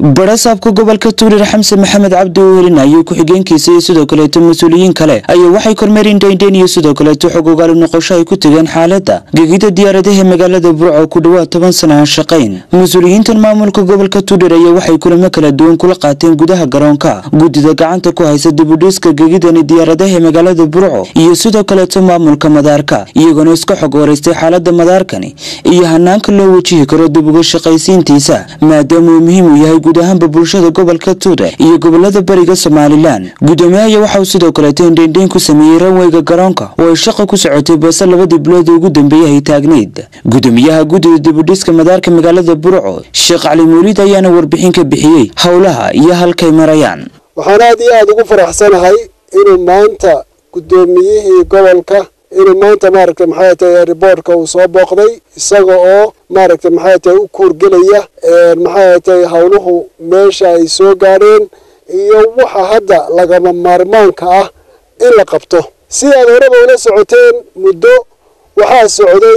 barasaabka gobolka tuurir xamse maxamed cabdi uhelin ayuu ku-xigeenkiisa iyo sidoo kaleeto mas-uuliyiin kale ayaa waxay kormeereen dayndayn iyo sidoo kaleeto xog ogaali noqosho ay ku tegeen xaaladda gegida diyaaradaha magaalada burco ku dhawaad toban sana aan shaqayn mas-uuliyiintan maamulka gobolka tuurir ayaa waxay kulamo kala duwan kula qaateen gudaha garoonka guddida gacanta ku haysa dibudhiska gegidani diyaaradaha magaalada burco iyo sidoo kaleeto maamulka madaarka iyagoona iska xog wareystay xaalada madaarkani iyo hanaanka loo wajihi karo dib uga shaqaysiintiisa maadaama uu muhiim u yahay guud ahaanba bulshada gobolka tuure iyo gobolada bariga somalilan guddoomiyaha waxauu sidoo kaleeto indhaindhayn ku sameeyey ranweyga garoonka oo ay shaqa ku socotay balse labadii bilood ugu dambeeyay ay taagnayd guddoomiyaha guddida dibudhiska madaarka magaalada burco sheekh cali mawlid ayaana warbixin ka bixiyey howlaha iyo halkay marayaan waxaan aad iyo aada ugu faraxsanahay inuu maanta guddoomiyihii gobolka inuu maanta maaragtay maxay tahay riboortka uu soo booqday isaga oo maaragtay maxay tahay u kuurgelaya maxay tahay howluhu meesha ay soo gaadheen iyo waxa hadda lagama maarmaanka ah in la qabto si aad horeba ula socoteen muddo waxaa socday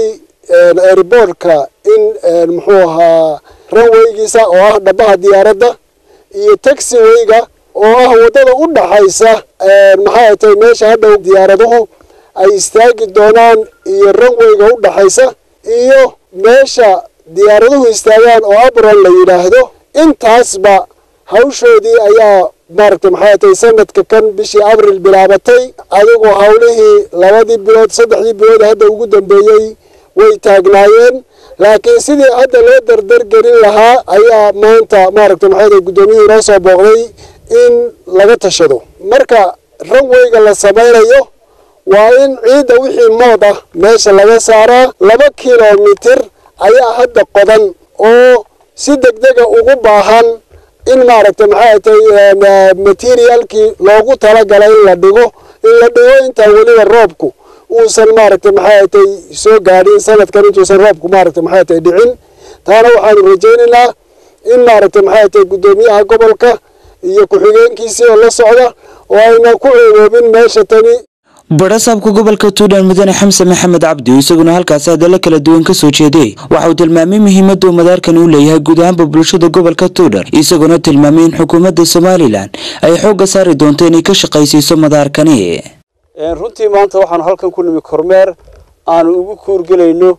riboortka in muxuu ahaa ranweygiisa oo ah dhabaha diyaaradda iyo taxiweyga oo ah waddada u dhaxaysa maxay tahay meesha hadhow diyaaraduhu ay istaagi doonaan iyo ranweyga u dhaxaysa iyo meesha diyaaraduhu istaagaan oo abron la yidhaahdo intaasba hawshoodii ayaa maaragtay maxay tahay sanadka kan bishii abril bilaabatay adigoo howlihii labadii bilood saddexdii bilood hadda ugu dambeeyey way taagnaayeen laakiin sidii hadda loo dardargelin lahaa ayaa maanta maaragtay maxay tahay guddoomiyihii noo soo booqday in laga tashado marka ranweyga la samaynayo waa in ciidda wixii mood ah meesha laga saaraa laba kilomitir ayaa hadda qodan oo si degdega ugu baahan in maaragtay maxay tahay materialkii loogu talagalay in la dhigo in la dhigo intaan weliba roobku uusan maaragtay maxay tahay soo gaadhin sanadkan intuusan roobku maaragtay maxay tahay dhicin taana waxaanu rajaynaynaa in maaragtay maxay tahay guddoomiyaha gobolka iyo ku-xigeenkiisii oo la socda oo ayna ku ceeboobin meesha tani barasaabka gobolka tuulan mudane xamse maxamed cabdi isaguna halkaasi hadallo kala duwan ka soo jeeday waxa uu tilmaamay muhiimadda uu madaarkan u leeyahay guud ahaanba bulshada gobolka tuudhar isagoona tilmaamay in xukuumadda somalilan ay xoogga saari doonto inay ka shaqaysiiso madaarkani runtii maanta waxaanu halkan ku nimi kormeer aanu ugu kuurgelayno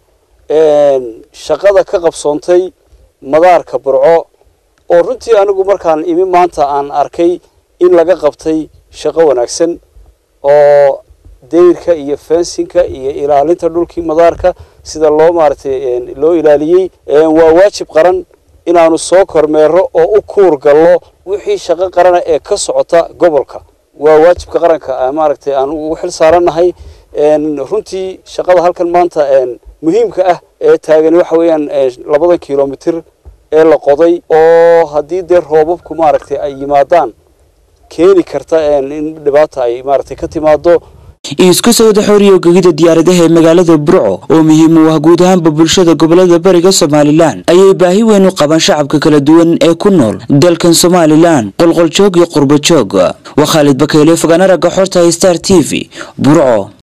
shaqada ka qabsoontay madaarka burco oo runtii anigu markaan imi maanta aan arkay in laga qabtay shaqo wanaagsan oo dayrka iyo fensinka iyo ilaalinta dhulkii madaarka sida loo maaragtay loo ilaaliyey waa waajib qaran inaanu soo kormeero oo u kuur gallo wixii shaqo qarana ee ka socota gobolka waa waajibka qaranka maaragtay aan ugu xil saarannahay runtii shaqada halkan maanta muhiimka ah ee taagani waxa weeyaan labadan kilomitir ee la qoday oo haddii dee roobabku maaragtay ay yimaadaan keeni karta in dhibaata ay maaragtay ka timaado isku sawada xooriyo gegida diyaaradaha ee magaalada burco oo muhiim u ah guud ahaanba bulshada gobolada bariga somalilan ayay baahi weyn u qabaan shacabka kala duwan ee ku nool dalkan somalilan qolqoljoog iyo qurbajoog waa khaalid bakeyle fogaan aragga xorta star t v burco